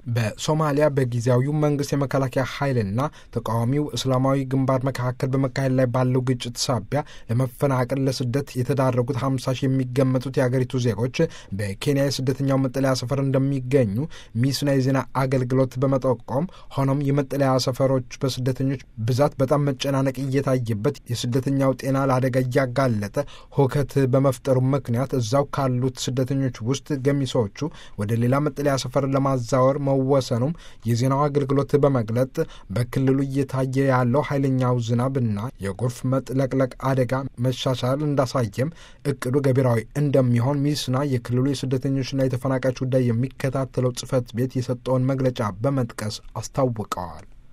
በሶማሊያ በጊዜያዊው መንግስት የመከላከያ ኃይልና ተቃዋሚው እስላማዊ ግንባር መካከል በመካሄድ ላይ ባለው ግጭት ሳቢያ ለመፈናቀል ለስደት የተዳረጉት ሀምሳ ሺህ የሚገመቱት የአገሪቱ ዜጎች በኬንያ የስደተኛው መጠለያ ሰፈር እንደሚገኙ ሚስና የዜና አገልግሎት በመጠቆም ሆኖም የመጠለያ ሰፈሮች በስደተኞች ብዛት በጣም መጨናነቅ እየታየበት የስደተኛው ጤና ለአደጋ እያጋለጠ ሁከት በመፍጠሩ ምክንያት እዛው ካሉት ስደተኞች ውስጥ ገሚሶቹ ወደ ሌላ መጠለያ ሰፈር ለማዛወር መወሰኑም የዜናው አገልግሎት በመግለጥ በክልሉ እየታየ ያለው ኃይለኛው ዝናብና የጎርፍ መጥለቅለቅ አደጋ መሻሻል እንዳሳየም እቅዱ ገቢራዊ እንደሚሆን ሚስና የክልሉ የስደተኞችና የተፈናቃዮች ጉዳይ የሚከታተለው ጽህፈት ቤት የሰጠውን መግለጫ በመጥቀስ አስታውቀዋል።